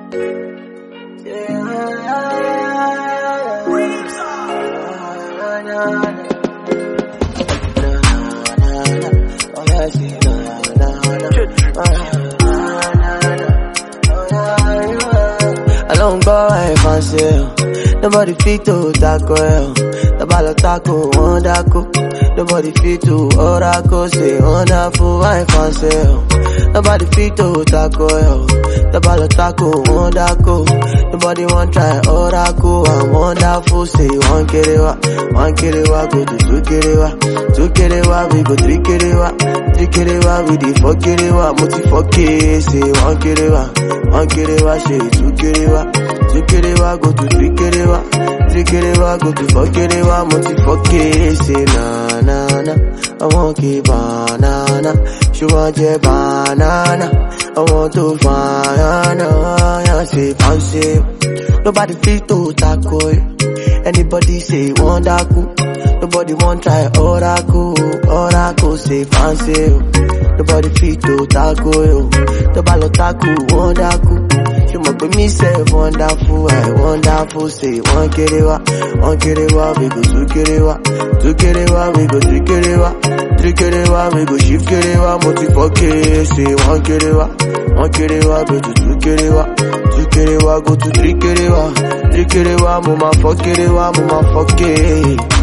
Along boy, fancy. Nobody fit to tackle. Nobody tackle, one tackle. Nobody fit to oracle, say wonderful, I fancy. Nobody fit to tackle. Nobody tackle, one tackle. Nobody want try oracle, I'm wonderful, say one kirewa. One kirewa, go to two kirewa. Two kirewa, we go three kirewa. Three kirewa, we the four kirewa. Multi four K, say one kirewa. One kirewa, say two kirewa. Two kerewa go to three kerewa. Three kerewa go to four kerewa. Multi four K say na na na. I want keep banana. She want your banana. I want to find I say fancy. Nobody feel to tackle you. Anybody say wonderful. Nobody want try oracle. Oracle say fancy. Nobody fit to tackle you. Nobody tackle wonderful. She must be me say wonderful, I wonderful. Say one kerewa, one kerewa, we go two kerewa, two kerewa, we go three kerewa, three kerewa, we go shift kerewa, multi four K. Say one kerewa, one kerewa, go to two kerewa, two kerewa, go to three kerewa, three kerewa, mama four kerewa, mama four K.